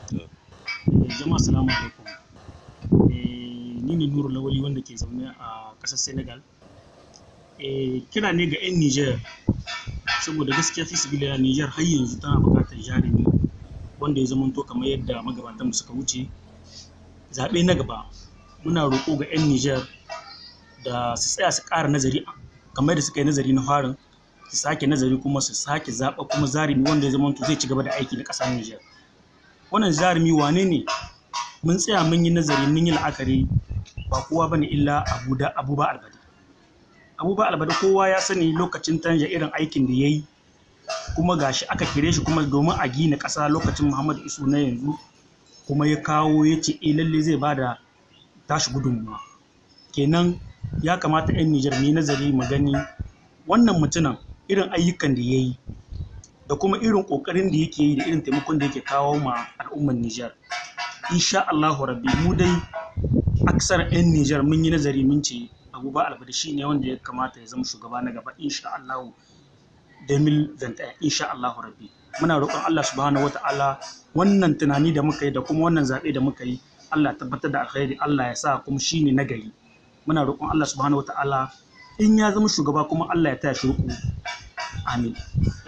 jama'a salamu alaikum ni ne nuru lawali wanda ke zaune a ƙasar senegal kira ne ga 'yan niger saboda gaskiya fi su bila niger har yanzu tana buƙatar jarumi wanda ya zamanto kamar yadda magabatanmu suka wuce zaɓe na gaba muna roƙo ga 'yan niger da su tsaya su ƙara nazari kamar da suka yi nazari na farin su sake nazari kuma su sake zaɓa kuma zarumi wanda ya zamanto zai ci gaba da aiki na ƙasar niger wannan jarumi wane ne mun tsaya mun yi nazari mun yi la'akari ba kowa ba ne illa abuda abuba albadi abuba albadi kowa ya sani lokacin tanja irin aikin da ya yi kuma gashi aka kire shi kuma domin a gina ƙasa lokacin muhammadu isu na yanzu kuma ya kawo ya ce eh lalle zai ba da tashi gudunmuwa kenan ya kamata 'yan nijar mu yi nazari mu gani wannan mutumin irin ayyukan da ya yi da kuma irin ƙoƙarin da yake yi da irin taimakon da yake kawo ma al'ummar Nijar. Insha Allahu rabbi mu dai aksar 'yan Nijar mun yi nazari mun ce Abuba Albada shi ne wanda ya kamata ya zama shugaba na gaba insha Allahu 2021 insha Allahu rabbi. Muna roƙon Allah subhanahu wa ta'ala wannan tunani da muka yi da kuma wannan zaɓe da muka yi Allah tabbatar da alkhairi Allah ya sa kuma shi ne nagari. Muna roƙon Allah subhanahu wa ta'ala in ya zama shugaba kuma Allah ya taya shi riƙo. Amin.